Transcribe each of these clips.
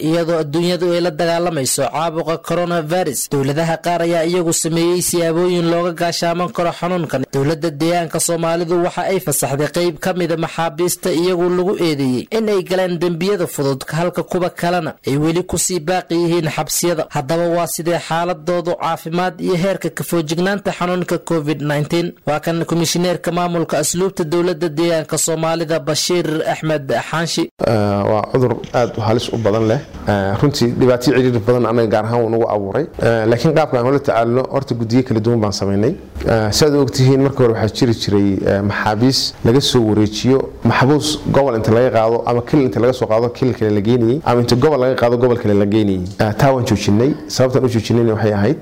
iyadoo adduunyadu ay la dagaalamayso caabuqa coronavirus dowladaha qaar ayaa iyagu sameeyey siyaabooyin looga gaashaaman karo xanuunkan dowladda deegaanka soomaalidu waxa ay fasaxday qeyb ka mida maxaabiista iyagu lagu eedeeyey in ay galeen dembiyada fudud halka kuwa kalena ay weli kusii baaqi yihiin xabsiyada haddaba waa sidee xaaladoodu caafimaad iyo heerka kafoojignaanta xanuunka covid waa kan komishineerka maamulka asluubta dowlada deegaanka soomaalida bashiir axmed xaanshi waa cudur aada halis u badan leh runtii dhibaatyo ciriiri badan anaga gaar ahaan nagu abuuray laakiin qaabka aan ula tacaalno horta guddiyo kala duwan baan samaynay siaad ogtihiin marka hore waxaa jiri jiray maxaabiis laga soo wareejiyo maxbuus gobol inta laga qaado ama kilil inta laga soo qaado kilil kale la geenayey ama inta gobol laga qaado gobol kale la geenayey taa waan joojinay sababtaan u joojinayna waxay ahayd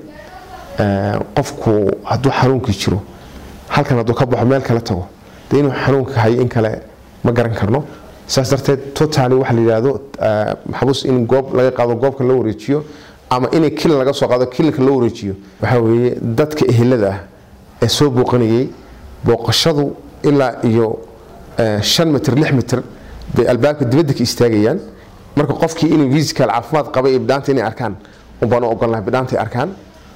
qofku hadduu xanuunkii jiro halkan hadduu ka baxo meel kale tago dee inuu xanuunka hayo in kale ma garan karno saas darteed totally waxa la yidhaahdo maxbuus in goob laga qaado goobka loo wareejiyo ama inay kilil laga soo qaado kililka loo wareejiyo waxaa weeye dadka ehelada ah ee soo booqanayay booqashadu ilaa iyo shan mitir lix mitir bay albaabka dibadda ka istaagayaan marka qofkii inuu fiisical caafimaad qabay iyo bidhaanta inay arkaan unbaan u ogolnahay bidhaanta ay arkaan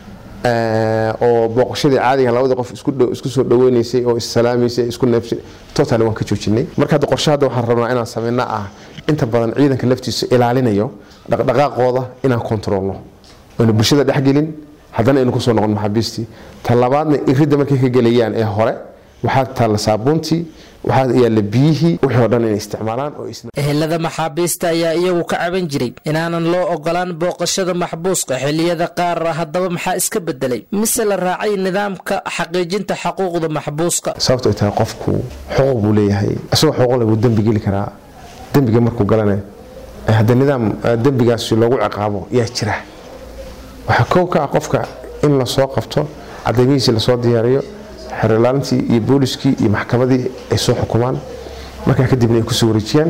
oo booqashadii caadiga labada qof isku soo dhaweynaysay oo issalaamaysay isku neefsay totally waan ka joojinay marka hadda qorshe hadda waxaan rabnaa inaan samayna ah inta badan ciidanka laftiisa ilaalinayo dhaqdhaqaaqooda inaan kontroolno aynu bulshada dhexgelin haddana aynu kusoo noqon maxaabiistii ta labaadna iridda markay ka gelayaan ee hore waxaa taalla saabuuntii waxaa yaalla biyihii wixii oo dhan inay isticmaalaan oo ehelada maxaabiista ayaa iyagu ka caban jiray inaanan loo ogolaan booqashada maxbuuska xilliyada qaar haddaba maxaa iska bedelay mise la raacay nidaamka xaqiijinta xaquuqda maxbuuska sababto ay tahay qofku xuquuq buu leeyahay isagoo xuquuqle buu dembi geli karaa dembiga markuu galana hadda nidaam dembigaasi loogu ciqaabo yaa jira waxaa kow ka ah qofka in lasoo qabto cadaymihiisii lasoo diyaariyo xerolaalintii iyo booliskii iyo maxkamadii ay soo xukumaan markaa kadibna ay kusoo wareejiyaan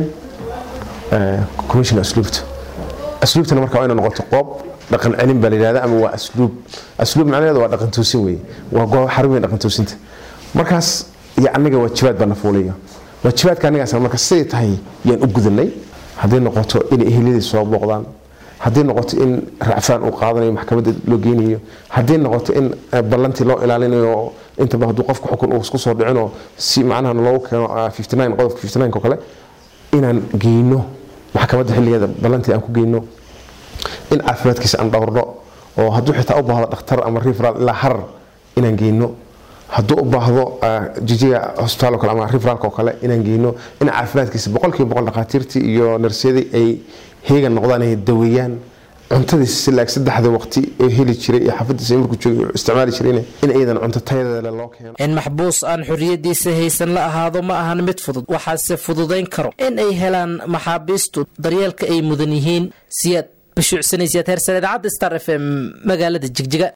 commission asluubta asluubtana marka waa ina noqoto qoob dhaqan celin baa la yidhahda ama waa asluub asluub macnaheedu waa dhaqan toosin weeye waa goob xarumiya dhaqan toosinta markaas iyo annaga waajibaad baa na fuulayo waajibaadka annagaas marka siday tahay yaan u gudanay hadday noqoto inay eheliyadii soo booqdaan haddii noqoto in racfaan uu qaadanayo maxkamadda loo geynayo haddii noqoto in ballantii loo ilaalinayo intaba hadduu qofka xukun uu isku soo dhicinoo si macnaha loogu keeno qodobka oo kale inaan geyno maxkamadda xilligeeda ballantii aan ku geyno in caafimaadkiisa aan dhowrno oo hadduu xitaa u baahdo dhakhtar ama rifral ilaa harar inaan geyno hadduu u baahdo jijiga hosbitaal oo kale ama rifraalka oo kale inaan geyno in caafimaadkiisa boqolkiiba boqol dhakhaatiirtii iyo narsyadii ay heegan noqdaan ay daweeyaan cuntadiisa silaag saddexda waqti ee heli jiray ee xaafadiisa markuu joogay isticmaali jirayna in iyadan cunto tayadeeda loo keeno in maxbuus aan xorriyadiisa haysan la ahaado ma ahan mid fudud waxaase fududayn karo in ay helaan maxaabiistu daryeelka ay mudan yihiin siyaad bashuucsanaysiyaad heersan idaacadda star f m magaalada jigjiga